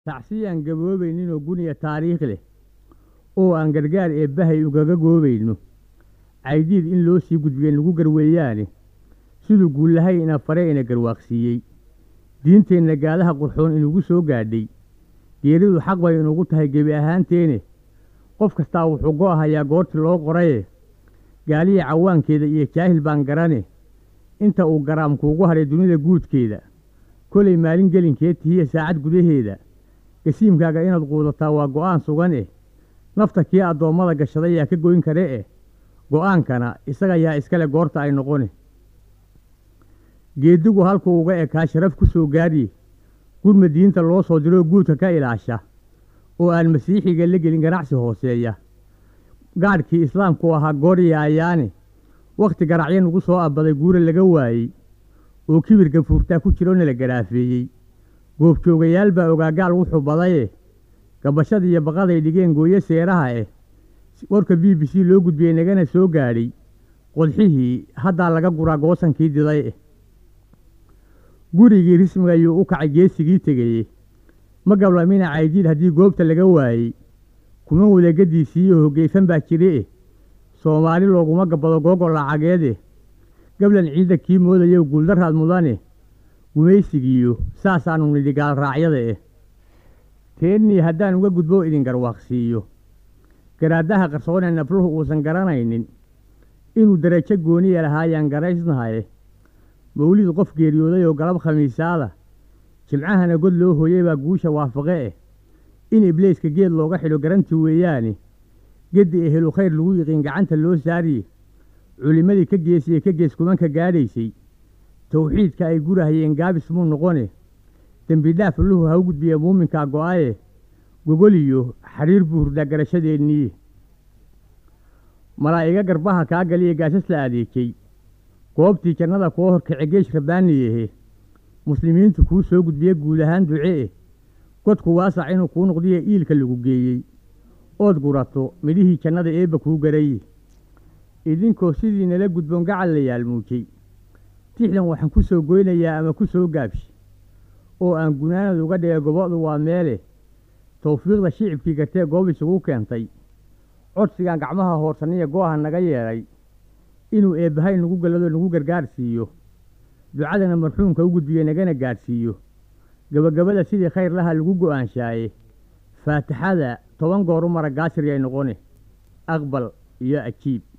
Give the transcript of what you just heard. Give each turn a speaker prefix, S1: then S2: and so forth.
S1: tacsi aan gaboobayninoo guniya taariikh leh oo aan gargaar eebbahay ugaga goobayno caydiid in loo sii gudbiye nagu garweeyaane siduu guullahay ina fare ina garwaaqsiiyey diinteenna gaadaha qurxoon inugu soo gaadhay geeridu xaq bay inugu tahay gebi ahaanteene qof kastaa wuxuu go'ahayaa goortii loo qoraye gaaliya cawaankeeda iyo jaahil baan garane inta uu garaam kuugu hadhay dunida guudkeeda kolay maalin gelinkeed tihiya saacad gudaheeda gasiimkaaga inaad quudataa waa go'aan sugan eh nafta kii addoommada gashaday yaa ka goyn kare eh go'aankana isaga yaa iskale goorta ay noqone geedigu halkuu uga ekaa sharaf ku soo gaadhiye gurma diinta loo soo diroo guudka ka ilaasha oo aan masiixiga la gelin ganacsi hooseeya gaadhkii islaamku ahaa goorya ayaane wakhti garacyo nagu soo abbaday guura laga waayey oo kibirka fuurtaa ku jirona la garaafeeyey goobjoogayaal baa ogaagaal wuxuu badaye gabashada iyo baqaday dhigeen gooyo seeraha eh warka b b c loo gudbiyey nagana soo gaadhay qodxihii haddaa laga guraa goosankii diday eh gurigii rismiga ayuu u kacay geesigii tegeye ma gablamina caydiid haddii goobta laga waayey kuma wadagadiisiiyo hoggeysan baa jire eh soomaali looguma gabbado googo lacageede gablan ciidda kii moodayo guuldaraad mudane gumaysigiiyo saasaanu nidhi gaalraacyada eh teennii haddaan uga gudbo idin garwaaqsiiyo garaadaha qarsoonee nafluhu uusan garanaynin inuu darajo gooniya lahaayaan garaysnahaye mawlid qof geeriyooday oo galab khamiisaada jimcahana god loo hooyey baa guusha waafaqe eh in ibleyska geed looga xidho garanti weeyaane geddi ehelu khayr lagu yiqiin gacanta loo saariye culimmadii ka geesiye ka gees kumanka gaadhaysay tawxiidka ay gurahayeen gaabis muu noqone dembi dhaaf luhu ha u gudbiya muuminkaa go'aye gogoliyo xariir buu hurdaa garashadeennii malaa'iga garbaha kaa galiya gaasas la adeejay goobtii jannada kuwa horkace geesh rabbaaniyehe muslimiintu kuu soo gudbiye guud ahaan duce eh godku waasac inuu kuu noqdiye iilka lagu geeyey ood gurato midhihii jannada eebba kuu garaye idinkoo sidii nala gudboon gacal la yaalmuujay tixdan waxaan ku soo goynayaa ama ku soo gaabshi oo aan gunaanad uga dhigay gobo'du waa meele tawfiiqda shicibkii gartee goob isugu keentay codsigaan gacmaha hoorsaniya go'aha naga yeedhay inuu eebbahay nagu gallado nagu gargaar siiyo ducadana marxuumka u gudbiye nagana gaadhsiiyo gebagabada sidii khayr laha lagu go'aanshaaye faatixada toban goor u mara gaasir yay noqone aqbal iyo ajiib